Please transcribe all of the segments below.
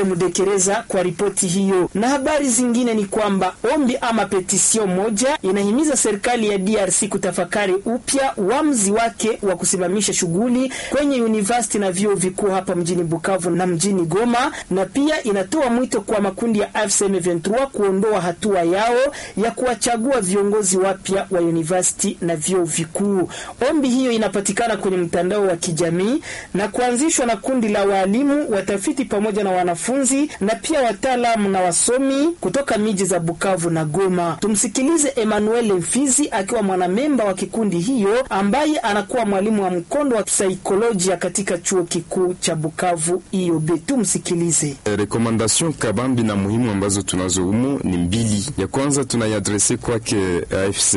Mudekereza kwa ripoti hiyo. Na habari zingine ni kwamba ombi ama petisio moja inahimiza serikali ya DRC kutafakari upya uamuzi wake wa kusimamisha shughuli kwenye university na vyuo vikuu hapa mjini Bukavu na mjini Goma, na pia inatoa mwito kwa makundi ya AFC M23 kuondoa hatua yao ya kuwachagua viongozi wapya wa university na vyuo vikuu. Ombi hiyo inapatikana kwenye mtandao wa kijamii na kuanzishwa na kundi la waalimu, watafiti pamoja na wanafunzi na pia wataalamu na wasomi kutoka miji za Bukavu na Goma. Tumsikilize Emmanuel Mfizi akiwa mwanamemba wa kikundi hiyo ambaye anakuwa mwalimu wa mkondo wa kisaikolojia katika chuo kikuu cha Bukavu IOB. Tumsikilize. Rekomandation kabambi na muhimu ambazo tunazo humo ni mbili. Ya kwanza tunaiadrese kwake AFC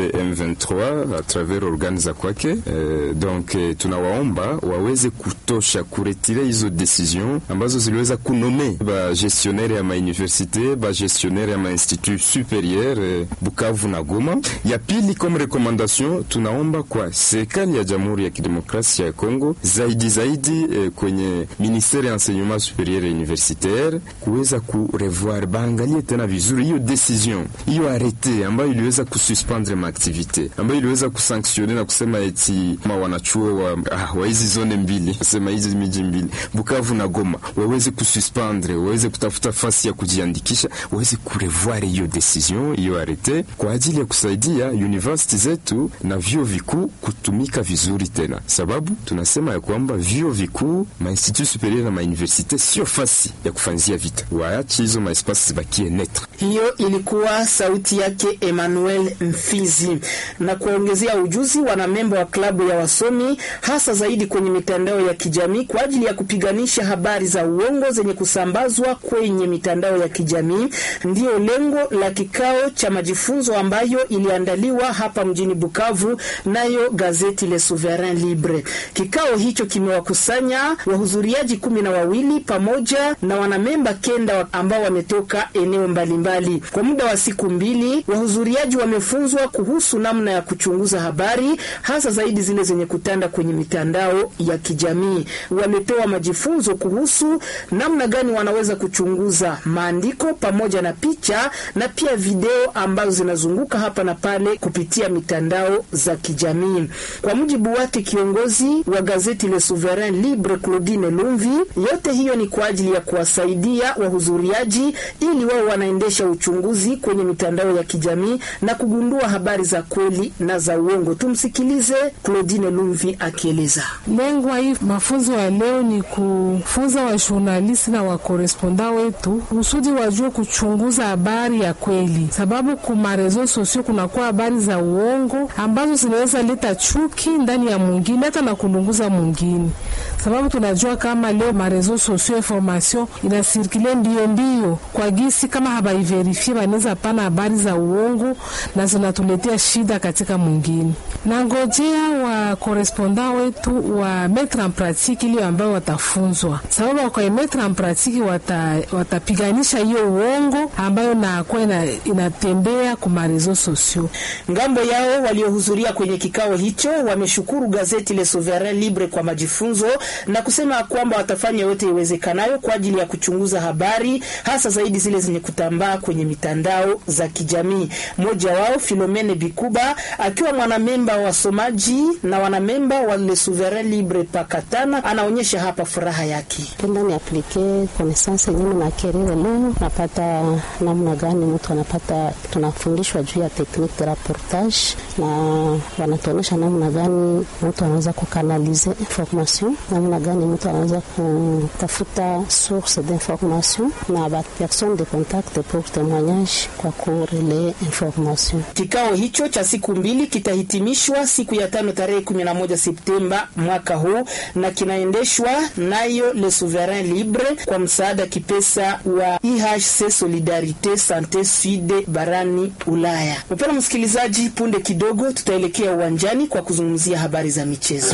M23 a travers organe za kwake eh, donc eh, tunawaomba waweze kutosha kuretire hizo decision ambazo ziliweza kunome ba gestionnaire ya mauniversite ba gestionnaire ya mainstitut superieur eh, Bukavu na Goma. Ya pili comme recommandation tunaomba kwa serikali ya Jamhuri ya Kidemokrasia ya Kongo zaidi zaidi eh, kwenye ministere ya enseignement superieur et universitaire kuweza kurevoir baangalie tena vizuri hiyo decision hiyo arete ambayo iliweza kususpendre maaktivite ambayo iliweza kusanctionne na kusema eti ma wanachuo wa, ah, wa hizi zone mbili kusema hizi miji mbili Bukavu na Goma waweze kususpendre waweze kutafuta fasi ya kujiandikisha waweze kurevoir hiyo decision hiyo arete kwa ajili ya kusaidia university zetu na vyuo vikuu kutumika vizuri tena, sababu tunasema ya kwamba vyuo vikuu mainstitut superieur na mauniversite sio fasi ya kufanzia vita, waache hizo maespasi zibakie netre. Hiyo ilikuwa sauti yake Emmanuel Mfizi. Na kuongezea ujuzi wanamemba wa klabu ya wasomi hasa zaidi kwenye mitandao ya kijamii kwa ajili ya kupiganisha habari za uongo zenye kusambazwa kwenye mitandao ya kijamii, ndiyo lengo la kikao cha majifunzo ambayo iliandaliwa hapa mjini Bukavu nayo gazeti Le Souverain Libre. Kikao hicho kimewakusanya wahudhuriaji kumi na wawili pamoja na wanamemba kenda ambao wametoka eneo mbalimbali. Kwa muda wa siku mbili, wahudhuriaji wamefunzwa kuhusu namna ya kuchunguza habari, hasa zaidi zile zenye kutanda kwenye mitandao ya kijamii. Wamepewa majifunzo kuhusu namna gani wanaweza kuchunguza maandiko pamoja na picha na pia video ambazo zinazunguka hapa na pale kupitia mitandao za kijamii. Kwa mujibu wake kiongozi wa gazeti Le Souverain Libre Claudine Lumvi, yote hiyo ni kwa ajili ya kuwasaidia wahudhuriaji ili wao wanaendesha uchunguzi kwenye mitandao ya kijamii na kugundua habari za kweli na za uongo. Tumsikilize Claudine Lumvi akieleza. Lengo hii mafunzo ya leo ni kufunza wajurnalisti na wakoresponda wetu kusudi wajue kuchunguza habari ya kweli, sababu kuma rezo sosio kunakuwa habari za uongo ambazo zinaweza leta chuki ndani ya mwingine hata na kulunguza mwingine, sababu tunajua kama leo marezo sosio information inasirkile mbio mbio kwa gisi, kama habaiverifie wanaweza pana habari za uongo na zinatuletea shida katika mwingine. Na ngojea wa koresponda wetu wa metre en pratique ile ambayo watafunzwa, sababu wakwa metre en pratique watapiganisha wata hiyo uongo ambayo nakuwa ina, inatembea ku marezo sosio. Ngambo yao waliohudhuria kwenye kikao hicho wameshukuru gazeti Le Souverain Libre kwa majifunzo na kusema kwamba watafanya yote iwezekanayo kwa ajili ya kuchunguza habari hasa zaidi zile zenye kutambaa kwenye mitandao za kijamii. Mmoja wao Filomene Bikuba akiwa mwanamemba wa wasomaji na wanamemba wa Le Souverain Libre Pakatana anaonyesha hapa furaha yake. Penda ni aplike connaissance yenyewe na kerere leo napata namna gani mtu anapata, tunafundishwa juu ya technique de rapportage na wanatuonyesha namna gani mtu anaweza kukanalize information, namna gani mtu anaweza kutafuta source d'information na ba personne de contact pour témoignage kwa kurele information. Kikao hicho cha siku mbili kitahitimishwa siku ya tano tarehe 11 Septemba mwaka huu na kinaendeshwa nayo Le Souverain Libre kwa msaada kipesa wa IHC Solidarite Sante Sud barani Ulaya. Mpendwa msikilizaji, punde kidogo tutaelekea uwanjani kwa kuzungumzia habari za michezo.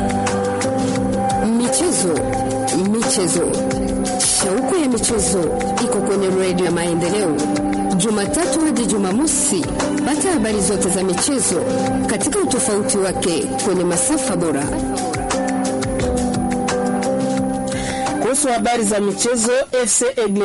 Michezo, michezo, shauku ya michezo iko kwenye redio ya Maendeleo, Jumatatu hadi Jumamosi. Pata habari zote za michezo katika utofauti wake kwenye masafa bora. Kuhusu habari za michezo, FC Egle